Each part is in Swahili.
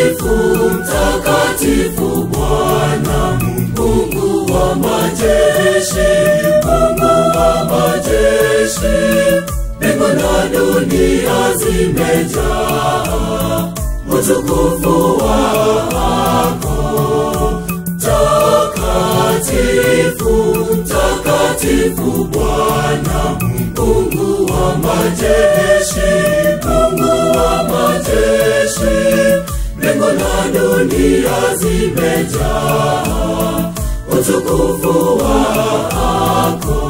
Mtakatifu, mtakatifu Bwana Mungu wa majeshi, Mungu wa majeshi, mbingu na dunia zimejaa utukufu wako. Takatifu, takatifu Bwana Mungu wa majeshi, Mungu wa majeshi, mbingu na dunia zimejaa utukufu wako.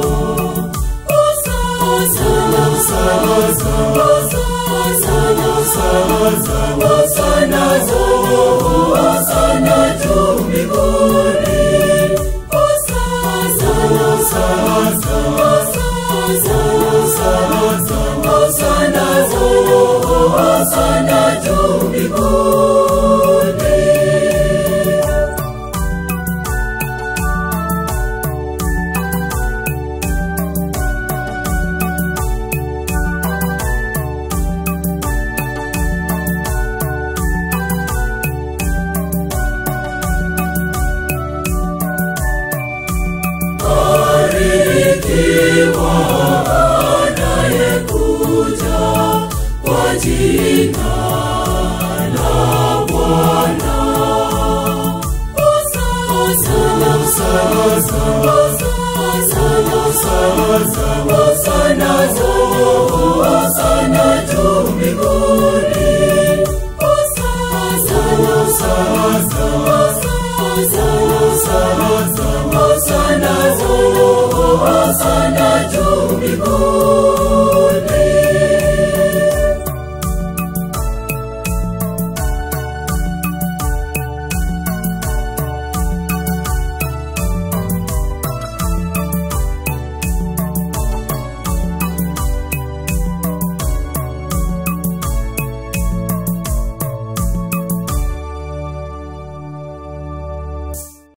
Hosana, hosana, hosana, hosana, hosana juu, hosana juu mbinguni. Hosana, hosana, hosana, hosana juu, hosana juu mbinguni. Barikiwa anayekuja kwa jina la Bwana. Hosana, hosana, hosana, hosana, hosana juu, hosana juu mbinguni. Hosana, hosana, hosana, hosana,